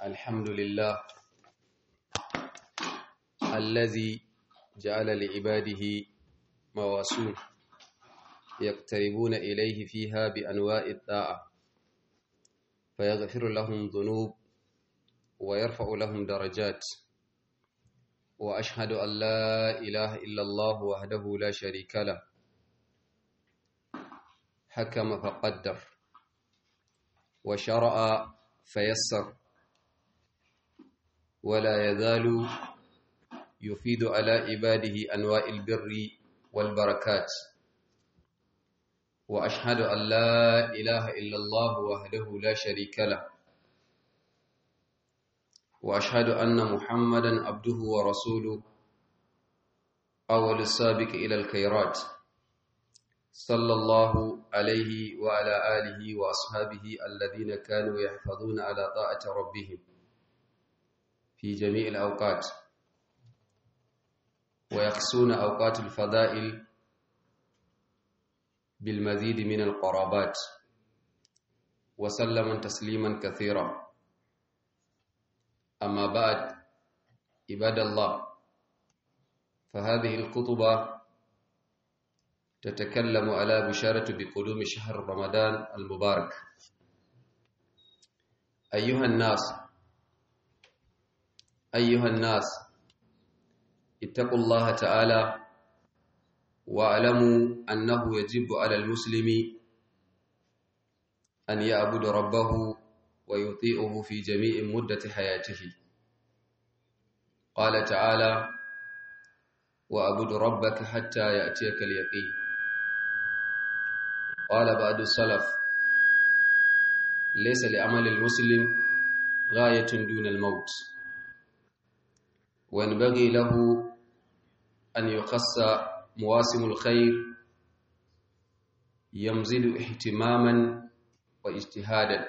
الحمد لله الذي جعل لعباده مواسون يقتربون إليه فيها بأنواع الطاعة فيغفر لهم ذنوب ويرفع لهم درجات وأشهد أن لا إله إلا الله وحده لا شريك له حكم فقدر وشرع فيسر ولا يزال يفيد على عباده أنواع البر والبركات وأشهد أن لا إله إلا الله وحده لا شريك له وأشهد أن محمدا عبده ورسوله أول السابق إلى الخيرات صلى الله عليه وعلى آله وأصحابه الذين كانوا يحفظون على طاعة ربهم في جميع الأوقات ويقصون أوقات الفضائل بالمزيد من القرابات وسلم تسليما كثيرا أما بعد عباد الله فهذه الخطبة تتكلم على بشارة بقدوم شهر رمضان المبارك أيها الناس أيها الناس اتقوا الله تعالى واعلموا أنه يجب على المسلم أن يعبد ربه ويطيعه في جميع مدة حياته قال تعالى وأعبد ربك حتى يأتيك اليقين قال بعد السلف ليس لعمل المسلم غاية دون الموت وينبغي له أن يخص مواسم الخير يمزد اهتماما واجتهادا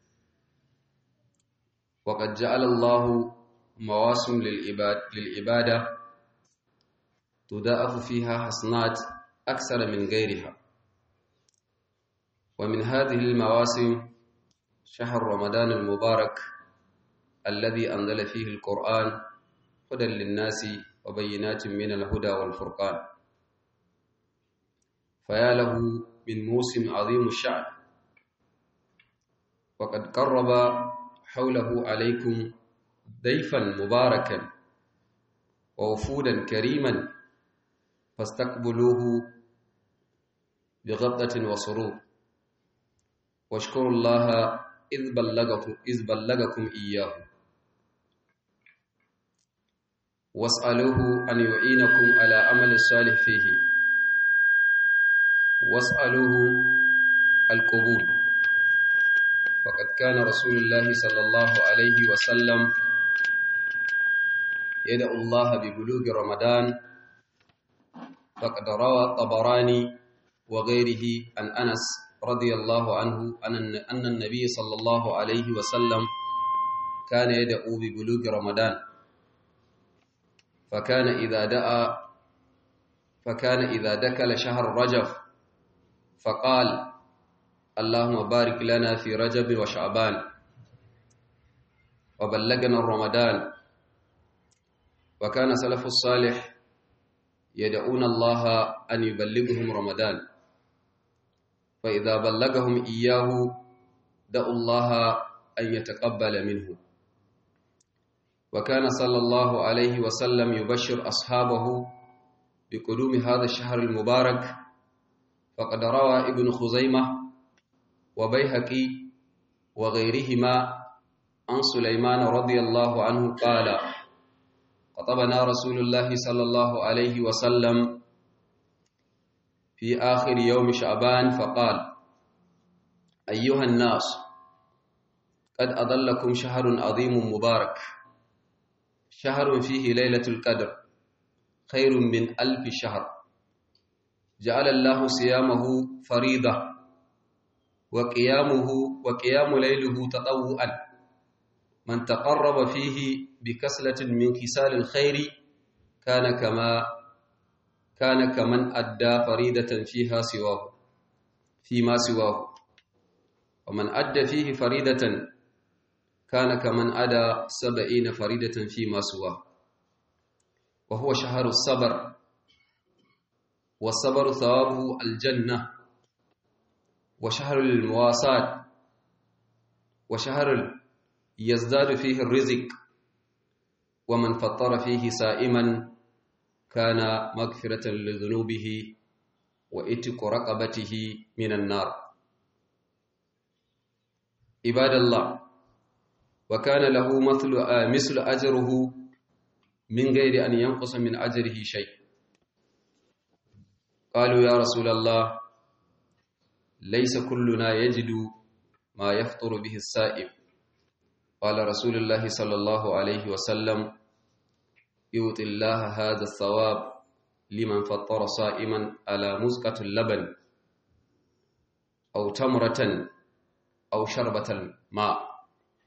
وقد جعل الله مواسم للعباد للعبادة تضاعف فيها حسنات أكثر من غيرها ومن هذه المواسم شهر رمضان المبارك الذي أنزل فيه القرآن هدى للناس وبينات من الهدى والفرقان فيا له من موسم عظيم الشعب وقد قرب حوله عليكم ضيفا مباركا ووفودا كريما فاستقبلوه بغبطة وسرور واشكروا الله إذ بلغكم, إذ بلغكم إياه واسألوه أن يعينكم على عمل الصالح فيه واسألوه القبول فقد كان رسول الله صلى الله عليه وسلم يدعو الله ببلوغ رمضان فقد روى الطبراني وغيره عن أنس رضي الله عنه أن النبي صلى الله عليه وسلم كان يدعو ببلوغ رمضان فكان إذا دعا فكان إذا دكل شهر رجب فقال اللهم بارك لنا في رجب وشعبان وبلغنا رمضان وكان سلف الصالح يدعون الله أن يبلغهم رمضان فإذا بلغهم إياه دعوا الله أن يتقبل منه وكان صلى الله عليه وسلم يبشر أصحابه بقدوم هذا الشهر المبارك فقد روى ابن خزيمة وبيهقي وغيرهما عن سليمان رضي الله عنه قال خطبنا رسول الله صلى الله عليه وسلم في آخر يوم شعبان فقال أيها الناس قد أضلكم شهر عظيم مبارك شهر فيه ليلة القدر خير من ألف شهر جعل الله صيامه فريضة وقيامه وقيام ليله تطوعا من تقرب فيه بكسلة من كسال الخير كان كما كان كمن أدى فريدة فيها سواه فيما سواه ومن أدى فيه فريدة كان كمن أدى سبعين فريدة فيما سواه وهو شهر الصبر والصبر ثوابه الجنة وشهر المواساة وشهر يزداد فيه الرزق ومن فطر فيه سائما كان مغفرة لذنوبه وإتق رقبته من النار عباد الله وكان له مثل مثل أجره من غير أن ينقص من أجره شيء قالوا يا رسول الله ليس كلنا يجد ما يفطر به السائب قال رسول الله صلى الله عليه وسلم يؤتي الله هذا الثواب لمن فطر صائما على مزقة اللبن أو تمرة أو شربة الماء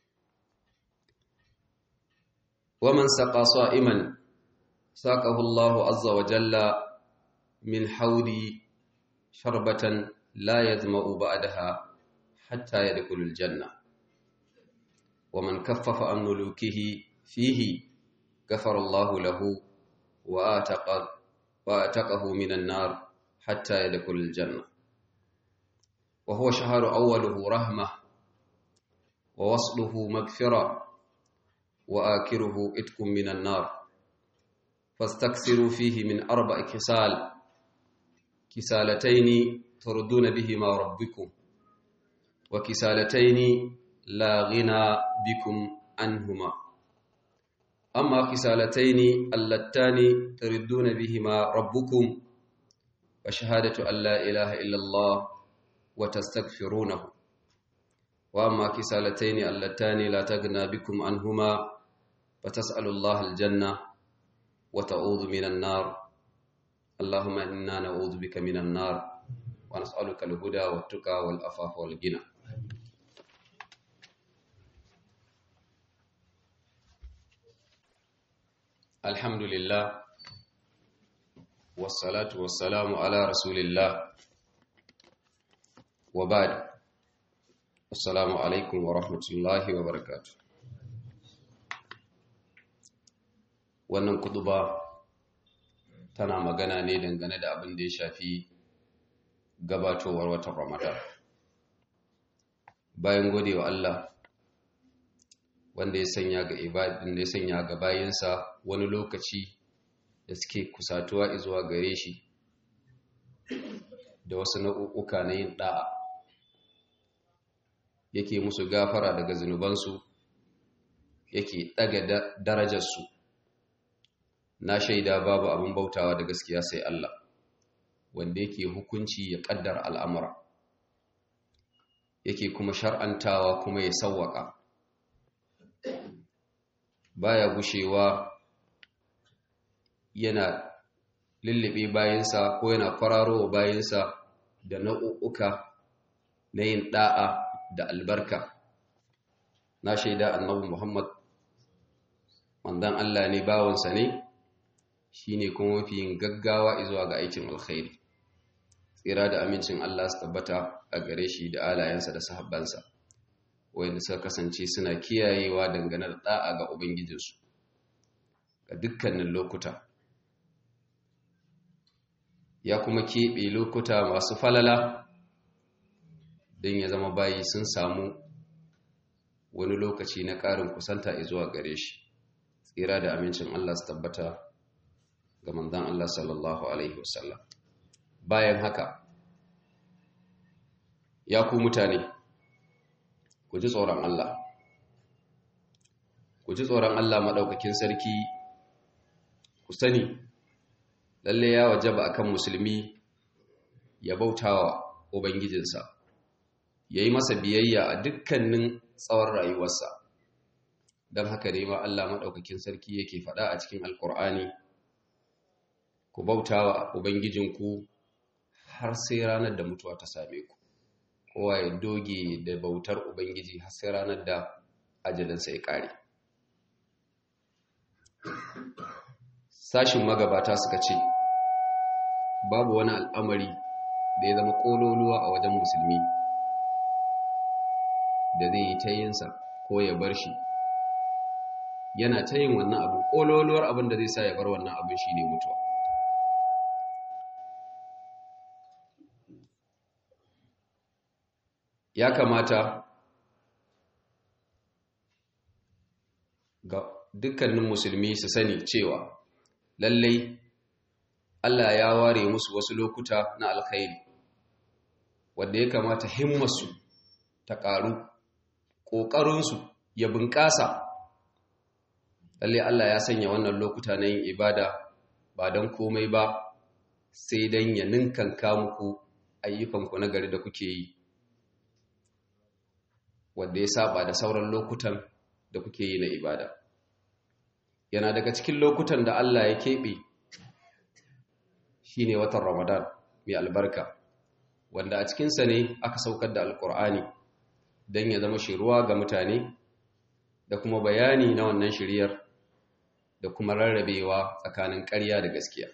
ومن سقى صائما ساقه الله عز وجل من حوض شربة لا يظمأ بعدها حتى يدخل الجنة ومن كفف عن ملوكه فيه غفر الله له وآتق وآتقه من النار حتى يدخل الجنة وهو شهر أوله رحمة ووصله مغفرة وآكره إتك من النار فاستكثروا فيه من أربع كسال كسالتين تردون بهما ربكم وكسالتين لا غنى بكم عنهما أما كسالتين اللتان تردون بهما ربكم فشهادة أن لا إله إلا الله وتستغفرونه وأما كسالتين اللتان لا تغنى بكم عنهما فتسأل الله الجنة وتعوذ من النار اللهم إنا نعوذ بك من النار ونسألك الهدى والتقى والأفاف والغنى الحمد لله والصلاة والسلام على رسول الله وبعد السلام عليكم ورحمة الله وبركاته wannan kuduba tana magana ne dangane da abin da ya shafi gabatowar watan ramadan bayan godewa Allah wanda ya sanya ga ibadin da ya sanya ga bayinsa wani lokaci da suke kusatuwa zuwa gare shi da wasu nau'uka na yin da'a yake musu gafara daga zunubansu yake daga darajarsu na shaida babu abin bautawa da gaskiya sai Allah wanda yake hukunci ya kaddar al'amura yake kuma shar'antawa kuma ya sawwaka baya gushewa yana lullube bayansa ko yana kwararo bayansa da nau'uka na yin da'a da albarka na shaida annabi Muhammad manzon Allah ne bawansa ne shine kuma mafi yin gaggawa zuwa ga aikin alkhairi tsira da amincin Allah su tabbata a gare shi da alayensa da sahabbansa wanda suka kasance suna kiyayewa dangane da da'a ga ubangijinsu ga dukkanin lokuta ya kuma keɓe lokuta masu falala don ya zama bayi sun samu wani lokaci na ƙarin kusanta zuwa gare shi tsira da amincin Allah su tabbata ga manzan Allah sallallahu Alaihi wasallam bayan haka ya ku mutane ku ji tsoron Allah ku ji tsoron Allah maɗaukakin sarki ku sani lalle ya wajaba akan musulmi ya bautawa ubangijinsa ya yi masa biyayya a dukkanin tsawon rayuwarsa don haka ne ma Allah maɗaukakin sarki yake faɗa a cikin alkur'ani ku bautawa ubangijinku har sai ranar da mutuwa ta same ku kowa ya doge da bautar ubangiji har sai ranar da ajalinsa ya ƙare sashin magabata suka ce babu wani al'amari da ya zama ƙololuwa a wajen musulmi da zai yi ta yinsa ko ya bar shi yana ta yin wannan abu ƙololuwar abin da zai sa ya bar wannan abin shi ne mutuwa ya kamata ga dukkanin musulmi su sani cewa lallai Allah ya ware musu wasu lokuta na alkhairi wanda ya kamata himmarsu ta ƙaru ƙoƙarinsu ya bunƙasa lallai Allah ya sanya wannan lokuta na yin ibada ba don komai ba sai don ya ninkanka muku ayyukanku na gari da kuke yi wanda ya saba da sauran lokutan da kuke yi na ibada yana daga cikin lokutan da Allah ya keɓe shi ne watan ramadan mai albarka wanda a cikinsa ne aka saukar da alkur'ani don ya zama shiruwa ga mutane da kuma bayani na wannan shiriyar da kuma rarrabewa tsakanin ƙarya da gaskiya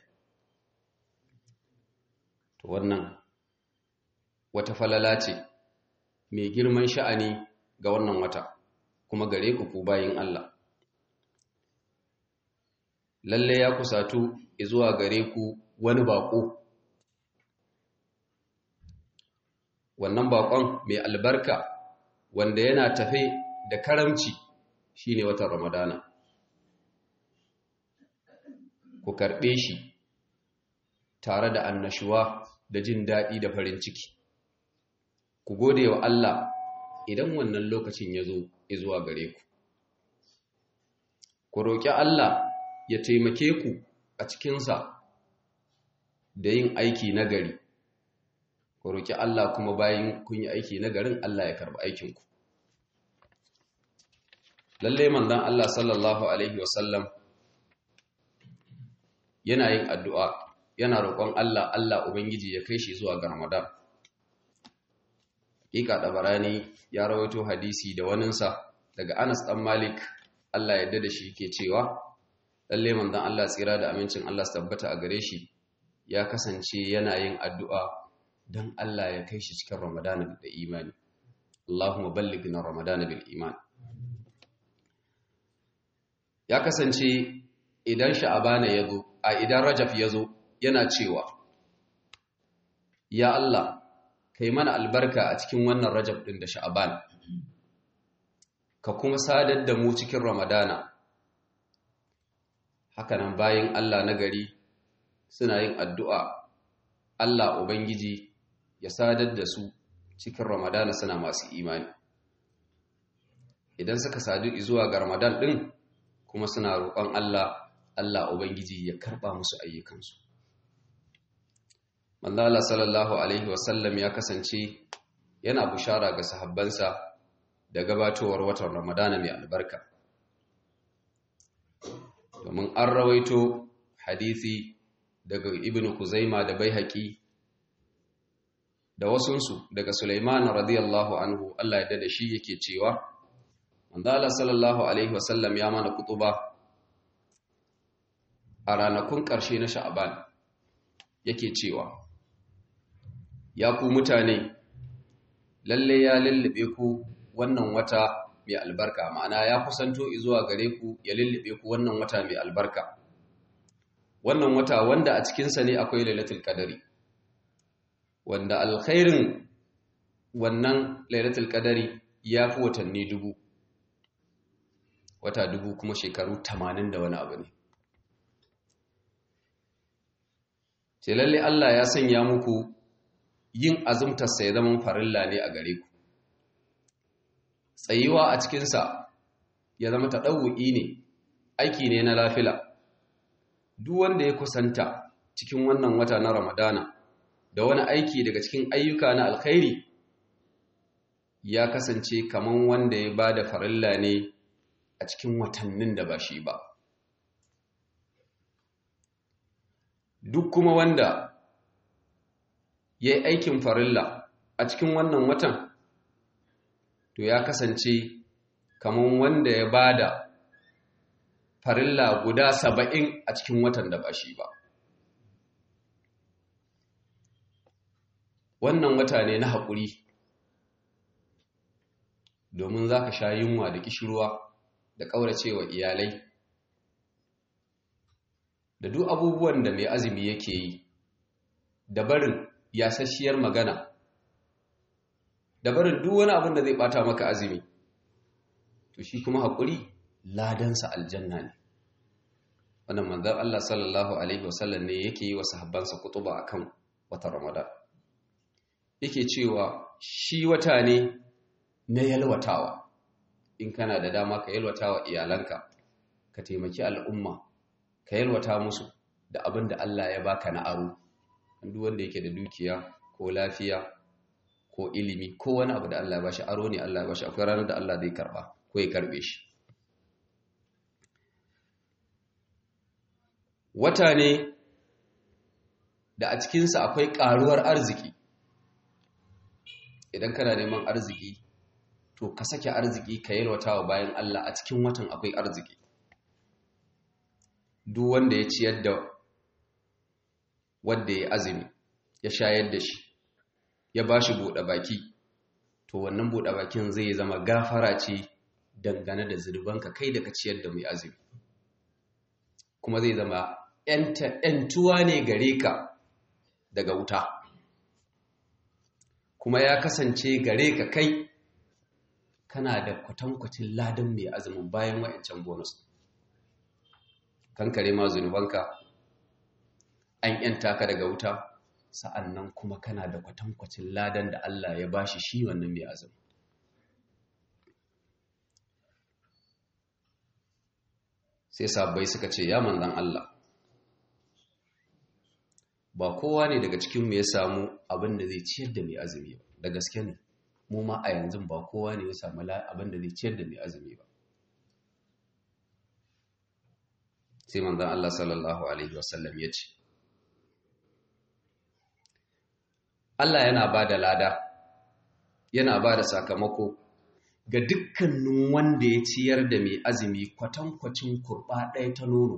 to wannan wata falala ce mai girman sha'ani ga wannan wata kuma gare ku ku bayin Allah lalle ya kusatu zuwa gare ku wani bako wannan bakon mai albarka wanda yana tafe da karamci shine watan ramadana ku karɓe shi tare da annashuwa da jin daɗi da farin ciki ku gode wa Allah idan wannan lokacin ya zo zuwa gare ku ku roƙi Allah ya taimake ku a cikinsa da yin aiki nagari ku roƙi Allah kuma bayan kun yi aiki nagarin Allah ya karɓi aikinku lallai manzon Allah sallallahu alaihi wasallam yana yin addu'a yana roƙon Allah Allah ubangiji ya kai shi zuwa ga Ramadan Hakika Dabarani ya rawaito hadisi da waninsa daga Anas ɗan Malik Allah yadda da shi ke cewa lalle manzon Allah tsira da amincin Allah su tabbata a gare shi ya kasance yana yin addu'a don Allah ya kai shi cikin Ramadan da imani Allahumma ballighna Ramadan bil iman ya kasance idan Sha'abana ya zo a idan Rajab ya zo yana cewa ya Allah kai mana albarka a cikin wannan rajab ɗin da sha'aban ka kuma sadar da mu cikin ramadana hakanan bayan Allah na gari suna yin addu'a Allah Ubangiji ya sadar da su cikin ramadana suna masu imani idan suka sadu zuwa ga ramadan ɗin kuma suna roƙon Allah Allah Ubangiji ya karɓa musu ayyukansu manzala sallallahu alaihi wasallam ya kasance yana bushara ga sahabbansa da gabatowar watan ramadana mai albarka domin an rawaito hadisi daga ibn kuzaima da baihaqi da wasunsu daga sulaiman radiyallahu anhu Allah ya dada shi yake cewa manzala sallallahu alaihi wasallam ya mana kutuba a ranakun ƙarshe na sha'aban yake cewa ya ku mutane lalle ya lullube ku wannan wata mai albarka ma'ana ya kusanto zuwa gare ku ya lullube ku wannan wata mai albarka wannan wata wanda a cikinsa ne akwai lailatul qadari wanda alkhairin wannan lailatul qadari ya fi watanni dubu wata dubu kuma shekaru tamanin da wani abu ne ce lalle Allah ya sanya muku yin azumtarsa ya zama farilla ne a gare ku tsayuwa a cikinsa ya zama taɗau'i ne aiki ne na lafila duk wanda ya kusanta cikin wannan wata na ramadana da wani aiki daga cikin ayyuka na alkhairi ya kasance kaman wanda ya ba da farilla ne a cikin watannin da ba shi ba duk kuma wanda ya yi aikin farilla a cikin wannan watan to ya kasance kamar wanda ya ba da farilla guda saba'in a cikin watan da ba shi ba wannan wata ne na haƙuri domin za ka sha yunwa da kishirwa da ƙauracewa iyalai da duk abubuwan da mai azumi yake yi da barin yasasshiyar magana da barin duk wani abin da zai bata maka azumi to shi kuma haƙuri ladansa aljanna ne wannan manzan Allah sallallahu alaihi wasallam ne yake yi wa sahabbansa kutuba akan wata ramadan yake cewa shi wata ne na yalwatawa in kana da dama ka yalwatawa iyalanka ka taimaki al'umma ka yalwata musu da abin da Allah ya baka na aro duk wanda yake da dukiya ko lafiya ko ilimi ko wani abu da Allah ya bashi aro ne Allah ya bashi akwai ranar da Allah zai karba ko ya karbe shi wata ne da a cikinsa akwai ƙaruwar arziki idan kana neman arziki to ka sake arziki ka yalwata wa bayan Allah a cikin watan akwai arziki duk wanda ya ciyar da wanda ya azumi ya shayar da shi ya ba shi buɗe baki to wannan buɗe bakin zai zama gafara ce dangane da zurbanka kai da ka ciyar da mai azumi kuma zai zama ‘yantuwa ne gare ka daga wuta kuma ya kasance gare ka kai kana da kwatankwacin ladan mai azumin bayan wa'ancan bonus kankare ma zunubanka an ‘yanta ka daga wuta sa'annan kuma kana da kwatankwacin ladan da Allah ya bashi shi wannan mai azumi sai sabbai suka ce ya manzan Allah ba kowa ne daga cikinmu ya samu abin da zai ciyar da mai azumi ba da gaske ne mu ma a yanzu ba kowa ne ya samu abin da zai ciyar da mai azumi ba sai manzan Allah sallallahu alaihi wasallam ya ce Allah yana ba da lada yana ba da sakamako ga dukkanin wanda ya ciyar da mai azumi kwatankwacin kurɓa ɗaya ta nono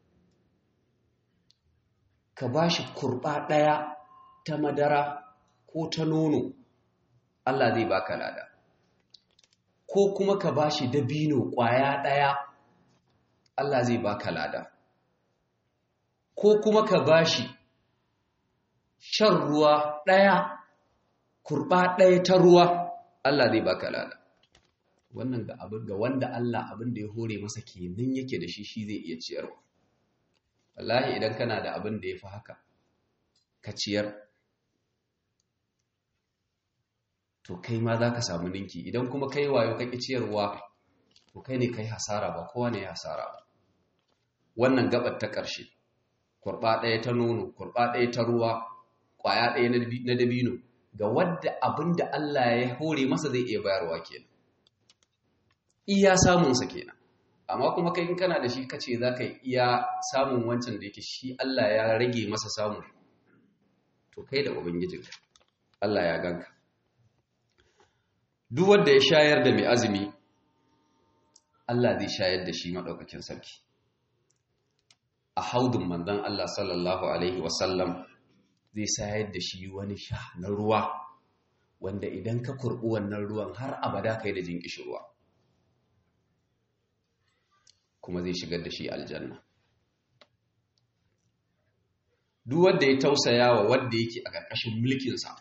ka ba shi kurɓa ɗaya ta madara ko ta nono Allah zai baka lada ko kuma ka ba shi dabino ƙwaya ɗaya Allah zai baka lada ko kuma ka ba shi shan ruwa ɗaya kurɓa ɗaya ta ruwa Allah zai baka lada wannan ga abin ga wanda Allah abin da ya hore masa kenan yake da shi shi zai iya ciyarwa wallahi idan kana da abin da ya fi haka ka ciyar to kai ma za ka samu ninki idan kuma kai wayo ka ƙi ciyarwa to kai ne kai hasara ba kowa ne ya hasara ba wannan gabar ta ƙarshe kurɓa ɗaya ta nono kurɓa ɗaya ta ruwa ƙwaya ɗaya na dabino ga wadda abin da Allah ya hore masa zai iya bayarwa kenan iya samunsa kenan amma kuma kai in kana da shi kace za ka iya samun wancan da yake shi Allah ya rage masa samu to kai da ubangijinka Allah ya ganka duk wanda ya shayar da mai azumi Allah zai shayar da shi madaukakin sarki a haudun manzon Allah sallallahu alaihi wasallam zai shayar da shi wani sha na ruwa wanda idan ka kurbi wannan ruwan har abada kai da jin ruwa. kuma zai shigar da shi aljanna duk wanda ya tausaya wa wanda yake a ƙarƙashin mulkinsa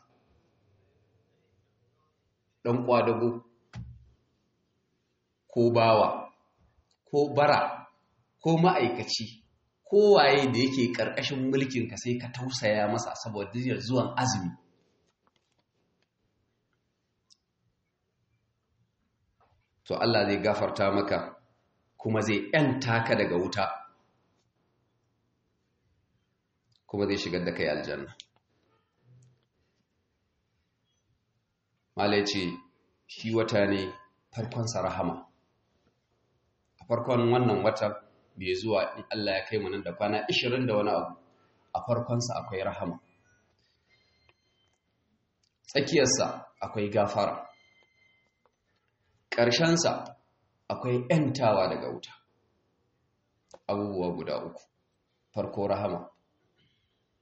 ɗan ƙwadago ko bawa ko bara ko ma'aikaci ko waye da yake ƙarƙashin mulkinka sai ka tausaya masa saboda zuwan azumi to Allah zai gafarta maka kuma zai ‘yanta ka daga wuta kuma zai shigar da kai aljanna mala ce shi wata ne farkonsa rahama a farkon wannan wata bai zuwa in Allah ya kai mu nan da kwana 20 da wani abu a farkonsa akwai rahama tsakiyarsa akwai gafara ƙarshensa akwai ‘yantawa daga wuta abubuwa guda uku farko rahama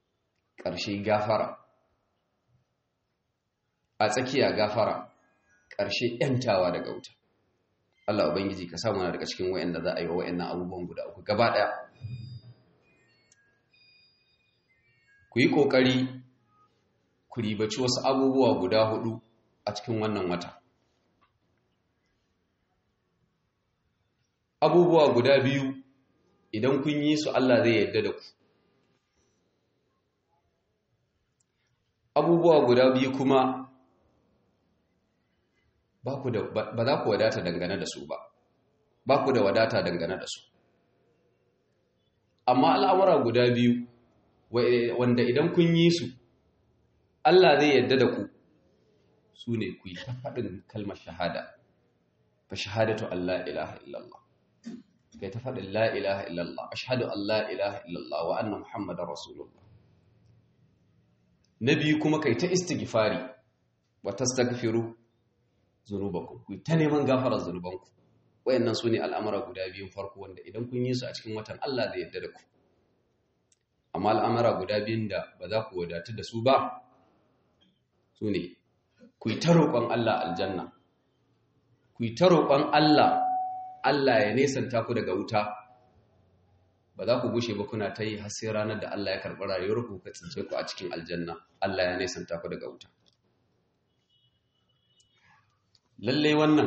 ƙarshe gafara a tsakiya gafara ƙarshe ‘yantawa daga wuta Allah Ubangiji ka samu na daga cikin wa'yanda za a yi wa wa'yannan abubuwan guda uku gaba ɗaya ku yi ƙoƙari ku ribaci wasu abubuwa guda hudu a cikin wannan wata abubuwa guda biyu idan kun yi su Allah zai yarda da ku abubuwa guda biyu kuma ba za ku wadata dangane da su ba ba ku da wadata dangane da su amma al'amura guda biyu wanda idan kun yi su Allah zai yarda da ku su ne ku yi ta faɗin kalmar shahada fa shahadatu Allah ilaha illallah kai ta faɗin la ilaha illallah ashhadu an la ilaha illallah wa anna muhammadar rasulullah na biyu kuma kai ta istighfari wa tastaghfiru zunubakum ku ta neman gafarar zunubanku wayannan sune al'amara guda biyun farko wanda idan kun yi su a cikin watan Allah zai yarda da ku amma al'amara guda biyun da ba za ku wadatu da su ba sune ku yi ta roƙon Allah aljanna ku yi ta roƙon Allah Allah ya nesanta ku daga wuta ba za ku gushe ba kuna ta yi har sai ranar da Allah ya karɓi rayuwar ku ka tsince ku a cikin aljanna Allah ya nesanta ku daga wuta lalle wannan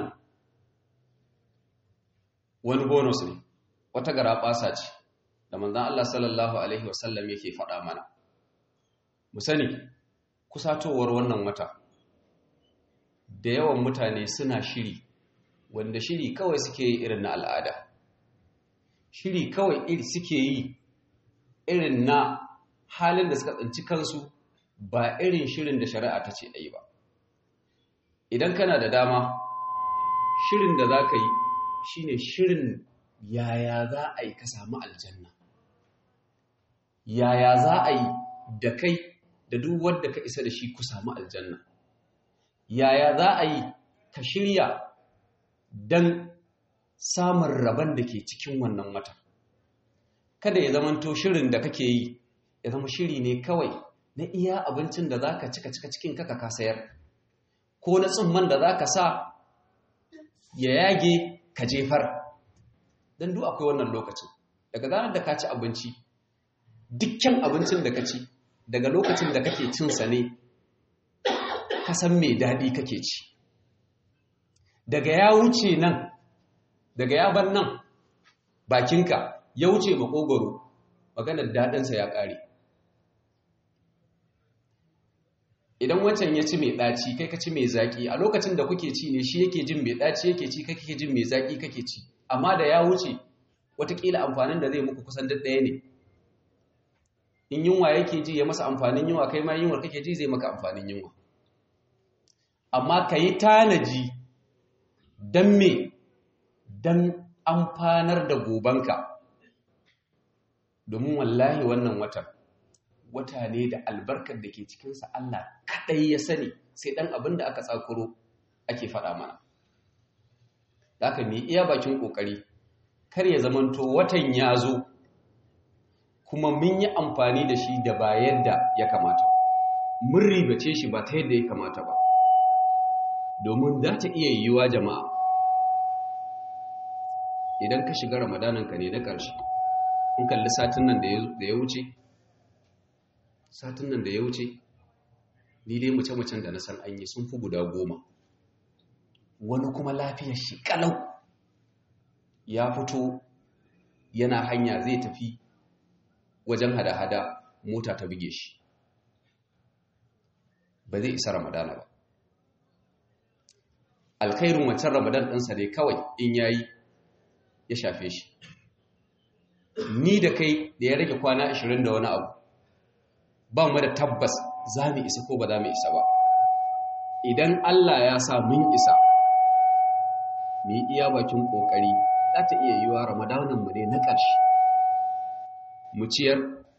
wani bonus ne wata gara ɓasa ce da manzan Allah sallallahu alaihi wasallam yake faɗa mana mu sani kusatowar wannan wata da yawan mutane suna shiri wanda shiri kawai suke yi irin na al'ada shiri kawai iri suke yi irin na halin da suka tsinci kansu ba irin shirin da shari'a ta ce ɗai ba idan kana da dama shirin da za ka yi shine shirin yaya za a yi ka samu aljanna yaya za a yi da kai da duk wanda ka isa da shi ku samu aljanna yaya za a yi ka shirya don samun rabon da ke cikin wannan wata kada ya zamanto shirin da kake yi ya zama shiri ne kawai na iya abincin da za ka cika cika cikin kaka ka sayar ko na tsumman da za ka sa ya yage ka jefar don duk akwai wannan lokacin daga zanar da ka ci abinci dukkan abincin da ka ci daga lokacin da kake cinsa ne ka san mai daɗi kake ci daga ya wuce nan daga ya bar nan bakinka ya wuce makogoro maganar daɗinsa ya ƙare idan wancan ya ci mai ɗaci kai ka ci mai zaƙi a lokacin da kuke ci ne shi yake jin mai ɗaci yake ci kai kake jin mai zaƙi kake ci amma da ya wuce watakila amfanin da zai muku kusan duk ɗaya ne in yunwa yake ji ya masa amfanin yunwa kai ma yunwar kake ji zai maka amfanin yunwa amma ka yi tanaji don me don amfanar da gobanka domin wallahi wannan watan wata ne da albarkar da ke cikinsa Allah kaɗai ya sani sai ɗan abin da aka tsakuro ake faɗa mana da aka mai iya bakin ƙoƙari kar ya zamanto watan ya zo kuma mun yi amfani da shi da ba yadda ya kamata mun ribace shi ba ta yadda ya kamata ba domin za ta iya yiwuwa jama'a idan ka shiga ramadananka ne na ƙarshe in kalli satin nan da ya wuce satin nan da ya wuce ni dai mace-macen da na san an yi sun fi guda goma wani kuma lafiyar shi kalau ya fito yana hanya zai tafi wajen hada-hada mota ta buge shi ba zai isa ramadana ba alkhairun wancan ramadan ɗinsa ne kawai in yayi ya shafe shi ni da kai da ya rage kwana 20 da wani abu ba mu da tabbas za mu isa ko ba za mu isa ba idan Allah ya sa mun isa mu yi iya bakin ƙoƙari za ta iya yiwa ramadananmu ne na ƙarshe mu ciyar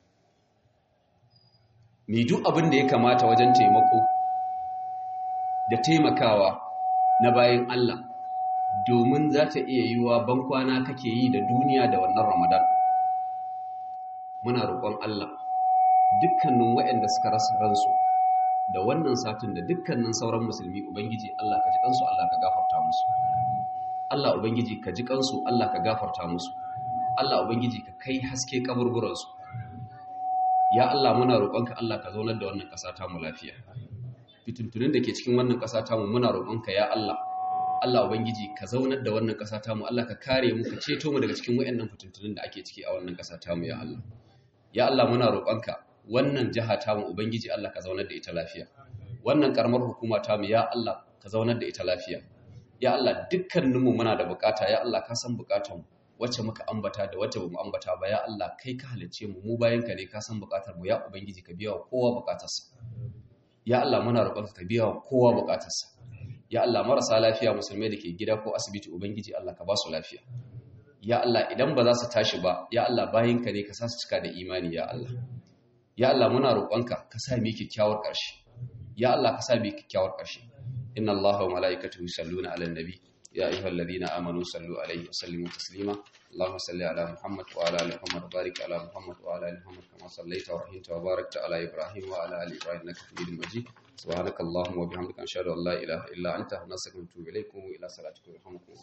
mu duk abin da ya kamata wajen taimako da taimakawa na bayan Allah domin za ta iya yiwa bankwana kake yi da duniya da wannan ramadan muna roƙon Allah dukkanin waɗanda suka rasa ransu da wannan satin da dukkanin sauran musulmi ubangiji Allah ka ji kansu Allah ka gafarta musu Allah ubangiji ka ji kansu Allah ka gafarta musu Allah ubangiji ka kai haske kaburburansu ya Allah muna roƙonka Allah ka zaunar da wannan ƙasa ta mu lafiya fitintunin da ke cikin wannan ƙasa ta mu muna roƙonka ya Allah Allah ubangiji ka zaunar da wannan ƙasa ta mu Allah ka kare mu ka ceto mu daga cikin wayannan fitintunin da ake ciki a wannan ƙasa ta mu ya Allah ya Allah muna roƙonka wannan jiha ta mu ubangiji Allah ka zaunar da ita lafiya wannan karamar hukuma ta mu ya Allah ka zaunar da ita lafiya ya Allah dukkaninmu muna da bukata ya Allah ka san bukatanmu wacce muka ambata da wacce bamu ambata ba ya Allah kai ka halicce mu mu bayan ka ne ka san bukatar mu ya ubangiji ka biya wa kowa bukatarsa ya Allah muna roƙonka ka biya wa kowa bukatarsa ya Allah marasa lafiya musulmai da ke gida ko asibiti ubangiji Allah ka ba su lafiya ya Allah idan ba za su tashi ba ya Allah bayan ka ne ka sa su cika da imani ya Allah ya Allah muna roƙonka ka sa mu kyakkyawar ƙarshe ya Allah ka sa mu kyakkyawar ƙarshe inna Allaha wa mala'ikatahu yusalluna 'alan nabi يا أيها الذين آمنوا صلوا عليه وسلموا تسليما اللهم صل على محمد وعلى آل محمد وبارك على محمد وعلى آل محمد كما صليت ورحمت وباركت على إبراهيم وعلى آل إبراهيم إنك حميد مجيد سبحانك اللهم وبحمدك أشهد أن لا إله إلا أنت نستغفرك ونتوب إليكم وإلى صلاتكم يرحمكم الله